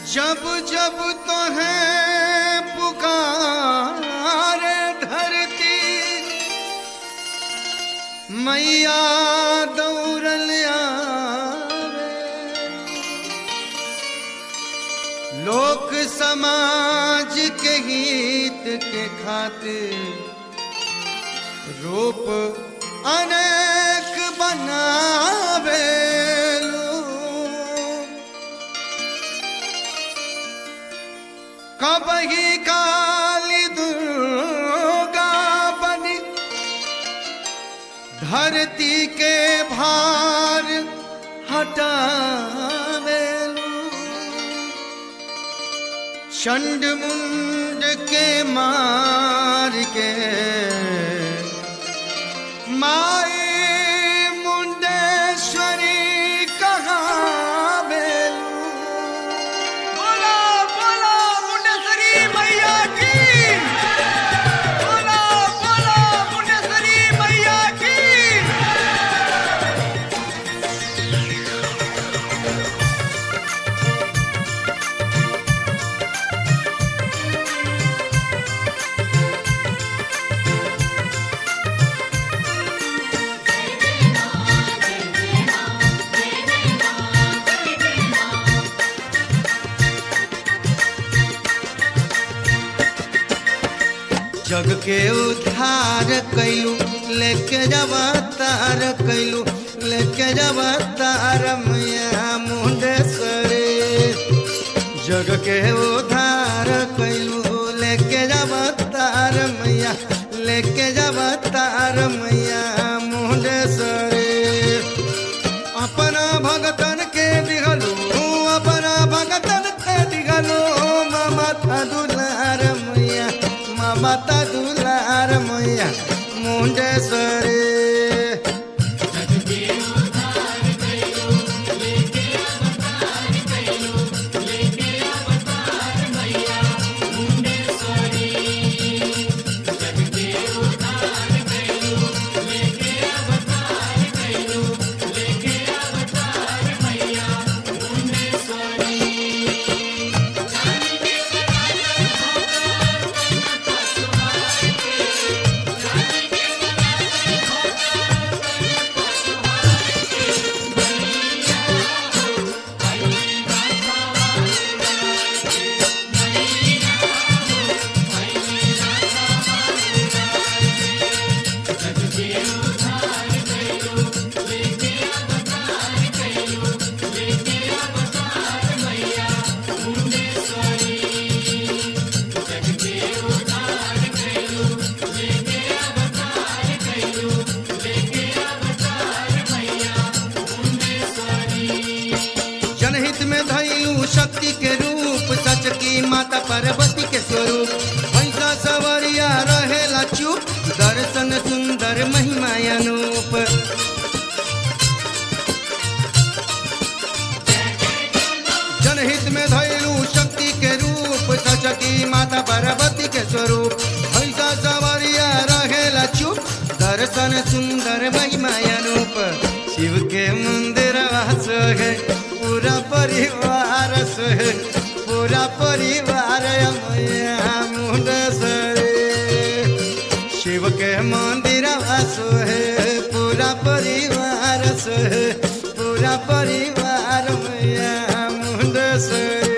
जब जब तो है पुकारे धरती मैया दौड़ल आवे लोक समाज के हित के खातिर रूप अनेक बनावे कबही काली दुर्गा बनी धरती के भार हटावे चंड मुंड के मार के माई मुंडेश्वरी कहावे बोला बोला मुंडेश्वरी मैया की बोला बोला मुंडेश्वरी मैया की जग के उद्धार कैलू लेके जब तार कैलू लेके जब तार मैया मुंडेश्वरी जग के उद्धार कैलू लेके जब तार मैया लेके जब तार मैया मुंडेश्वरी अपना भगतन के दिगलू अपना भगतन के दिगलू माता दुलार मैया माता दुलार मैया मुंडेश्वरी जनहित में धैलू शक्ति के रूप सच की माता पार्वती के स्वरूप भैसा सवरिया रहेला चुप दर्शन सुंदर महिमा अनूप जनहित में धैलू शक्ति के रूप सच की माता पार्वती के स्वरूप भैसा सवरिया रहेला चुप दर्शन सुंदर महिमा अनूप शिव के मंदिर वास है पूरा परिवार से पूरा परिवार मैया मुंडेश्वरी शिव के मंदिर वास है पूरा परिवार से पूरा परिवार मैया मुंडेश्वरी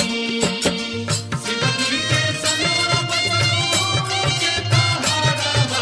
शिवजी के सनोरा बसरो के पहाड़ा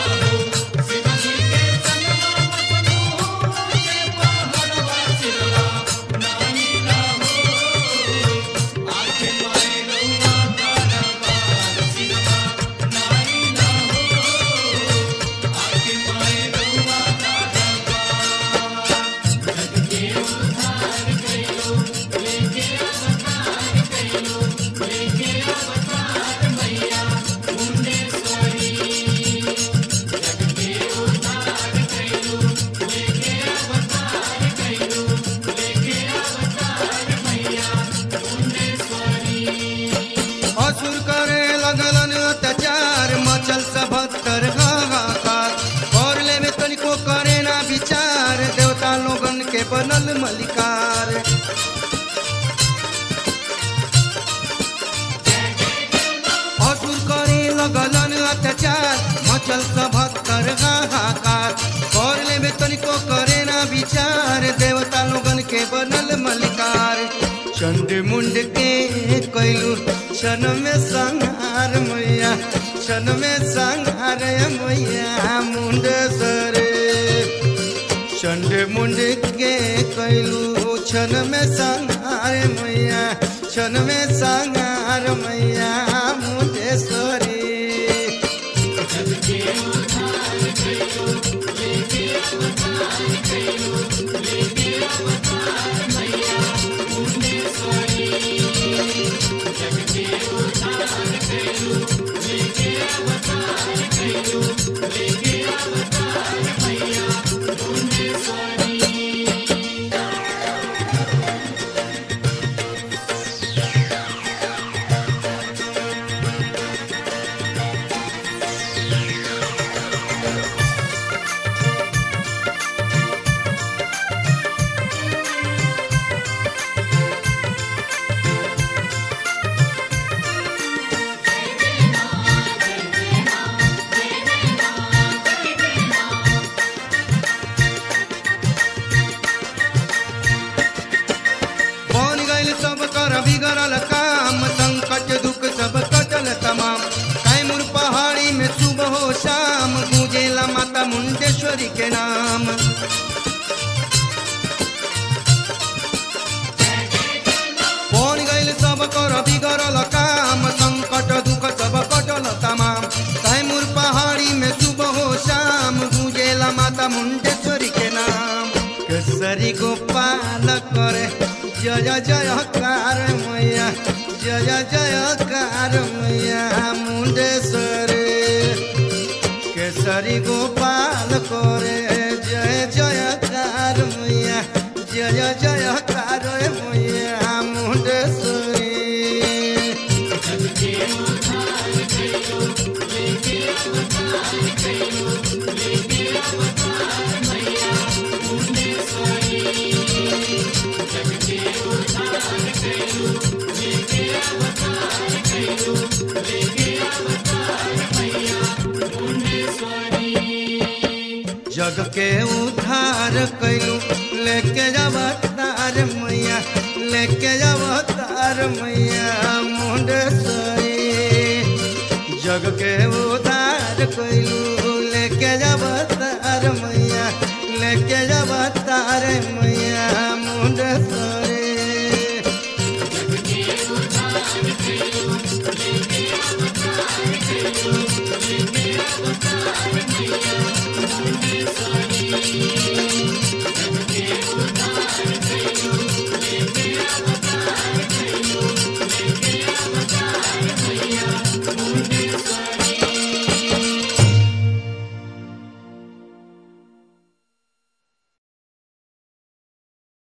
मचल सभक्तर हाहाकार कर लेबे तनिको करे ना विचार देवता लोगन के बनल मलिकार चंड मुंड के कैलू क्षण में संहार मैया क्षण में संहार मैया मुंड सरे चंड मुंड के कैलू क्षण में संहार मैया क्षण में संहार मैया मुंडेश्वरी बन गइल सब कर बिगड़ल काम संकट दुख सब कटल तमाम कैमूर पहाड़ी में सुबह हो शाम गूंजेला माता मुंडेश्वरी के नाम बन गइल सब कर बिगड़ल काम संकट दुख सब कटल तमाम कैमूर पहाड़ी में सुबह हो शाम गूंजेला माता मुंडेश्वरी के नाम केसरी गोपाल करे जय जय कार मैया जय जय कार मैया मुंडेश्वरी केसरी गोपाल करे जय जय कार मैया जय जय कार मैया मुंडेश्वरी जग के उद्धार कैलू लेके जब तार मैया लेके जब तार मैया मुंडेश्वरी जग के उद्धार कैलू